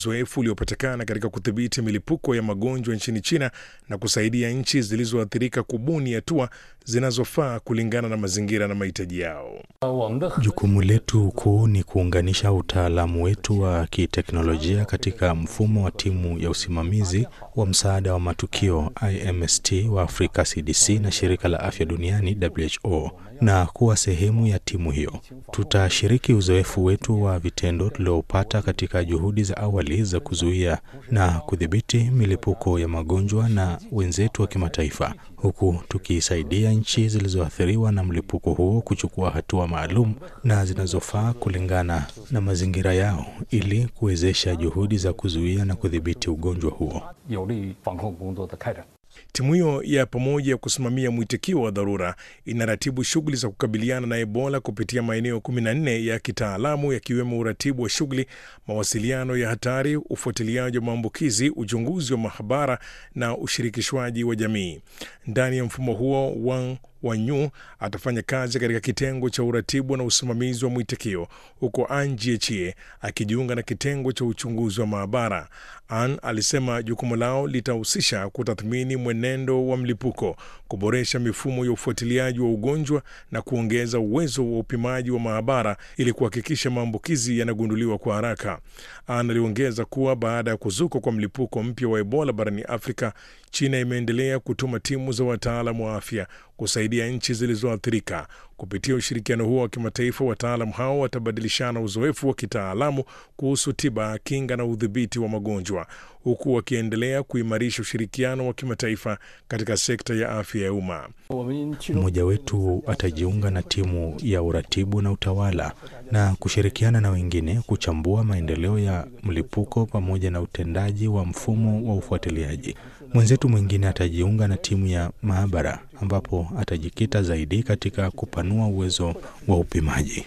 uzoefu uliopatikana katika kudhibiti milipuko ya magonjwa nchini China na kusaidia nchi zilizoathirika kubuni hatua zinazofaa kulingana na mazingira na mahitaji yao. Jukumu letu kuu ni kuunganisha utaalamu wetu wa kiteknolojia katika mfumo wa timu ya usimamizi wa msaada wa matukio IMST wa Afrika CDC na shirika la afya duniani WHO na kuwa sehemu ya timu hiyo. Tutashiriki uzoefu wetu wa vitendo tuliopata katika juhudi za awali za kuzuia na kudhibiti milipuko ya magonjwa na wenzetu wa kimataifa, huku tukisaidia nchi zilizoathiriwa na mlipuko huo kuchukua hatua maalum na zinazofaa kulingana na mazingira yao ili kuwezesha juhudi za kuzuia na kudhibiti ugonjwa huo. Timu hiyo ya pamoja ya kusimamia mwitikio wa dharura inaratibu shughuli za kukabiliana na Ebola kupitia maeneo 14 ya kitaalamu yakiwemo uratibu wa shughuli, mawasiliano ya hatari, ufuatiliaji wa maambukizi, uchunguzi wa mahabara na ushirikishwaji wa jamii. Ndani ya mfumo huo Wang Wanyu atafanya kazi katika kitengo cha uratibu na usimamizi wa mwitikio huko An Jiechie akijiunga na kitengo cha uchunguzi wa maabara. An alisema jukumu lao litahusisha kutathmini mwenendo wa mlipuko, kuboresha mifumo ya ufuatiliaji wa ugonjwa na kuongeza uwezo wa upimaji wa maabara ili kuhakikisha maambukizi yanagunduliwa kwa haraka. An aliongeza kuwa baada ya kuzuka kwa mlipuko mpya wa Ebola barani Afrika, China imeendelea kutuma timu za wataalamu wa afya kusaidia nchi zilizoathirika. Kupitia ushirikiano huo wa kimataifa, wataalamu hao watabadilishana uzoefu wa kitaalamu kuhusu tiba, kinga na udhibiti wa magonjwa, huku wakiendelea kuimarisha ushirikiano wa kimataifa katika sekta ya afya ya umma. Mmoja wetu atajiunga na timu ya uratibu na utawala na kushirikiana na wengine kuchambua maendeleo ya mlipuko pamoja na utendaji wa mfumo wa ufuatiliaji. Mwenzetu mwingine atajiunga na timu ya maabara ambapo atajikita zaidi katika kupanua uwezo wa upimaji.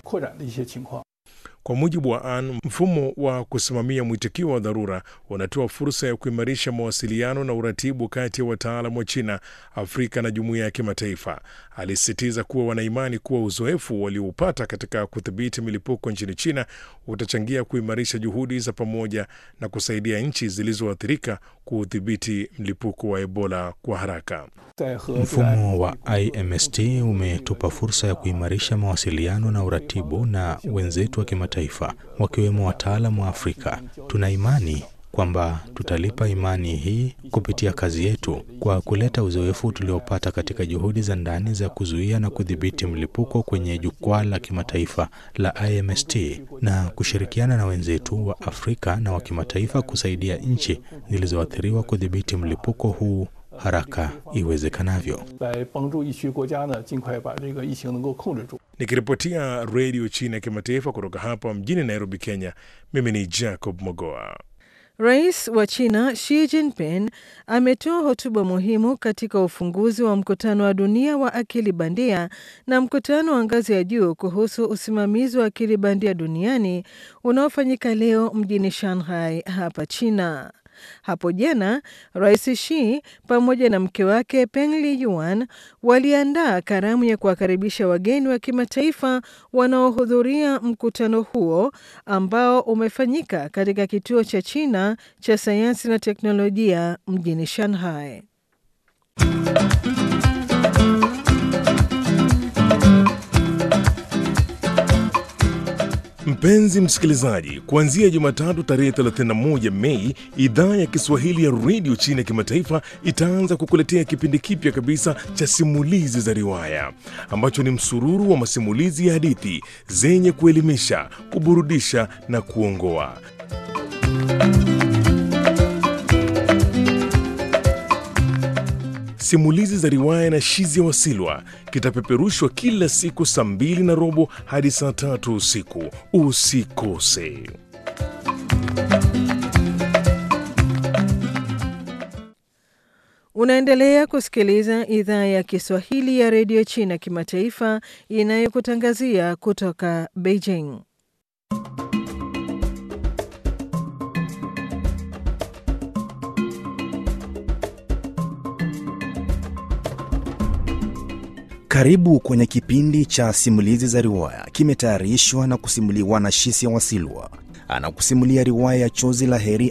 Kwa mujibu wa An, mfumo wa kusimamia mwitikio wa dharura unatoa fursa ya kuimarisha mawasiliano na uratibu kati ya wataalamu wa China, Afrika na jumuiya ya kimataifa. Alisisitiza kuwa wanaimani kuwa uzoefu walioupata katika kudhibiti milipuko nchini China utachangia kuimarisha juhudi za pamoja na kusaidia nchi zilizoathirika kuudhibiti mlipuko wa Ebola kwa haraka. Mfumo wa IMST umetupa fursa ya kuimarisha mawasiliano na uratibu na wenzetu wa kimataifa wakiwemo wataalamu wa Afrika. Tuna imani kwamba tutalipa imani hii kupitia kazi yetu kwa kuleta uzoefu tuliopata katika juhudi za ndani za kuzuia na kudhibiti mlipuko kwenye jukwaa la kimataifa la IMST na kushirikiana na wenzetu wa Afrika na wa kimataifa kusaidia nchi zilizoathiriwa kudhibiti mlipuko huu haraka iwezekanavyo. Nikiripotia redio China ya kimataifa kutoka hapa mjini Nairobi, Kenya, mimi ni Jacob Mogoa. Rais wa China Xi Jinping ametoa hotuba muhimu katika ufunguzi wa mkutano wa dunia wa akili bandia na mkutano wa ngazi ya juu kuhusu usimamizi wa akili bandia duniani unaofanyika leo mjini Shanghai hapa China. Hapo jana Rais Xi pamoja na mke wake Peng Liyuan waliandaa karamu ya kuwakaribisha wageni wa kimataifa wanaohudhuria mkutano huo ambao umefanyika katika kituo cha China cha sayansi na teknolojia mjini Shanghai. Mpenzi msikilizaji, kuanzia Jumatatu tarehe 31 Mei, idhaa ya Kiswahili ya redio China ya kimataifa itaanza kukuletea kipindi kipya kabisa cha simulizi za riwaya ambacho ni msururu wa masimulizi ya hadithi zenye kuelimisha, kuburudisha na kuongoa. Simulizi za riwaya na Shizi ya Wasilwa kitapeperushwa kila siku saa mbili na robo hadi saa tatu usiku. Usikose. Unaendelea kusikiliza idhaa ya Kiswahili ya redio China kimataifa inayokutangazia kutoka Beijing. Karibu kwenye kipindi cha simulizi za riwaya, kimetayarishwa na kusimuliwa na Shisia Wasilwa. Anakusimulia riwaya ya Chozi la Heri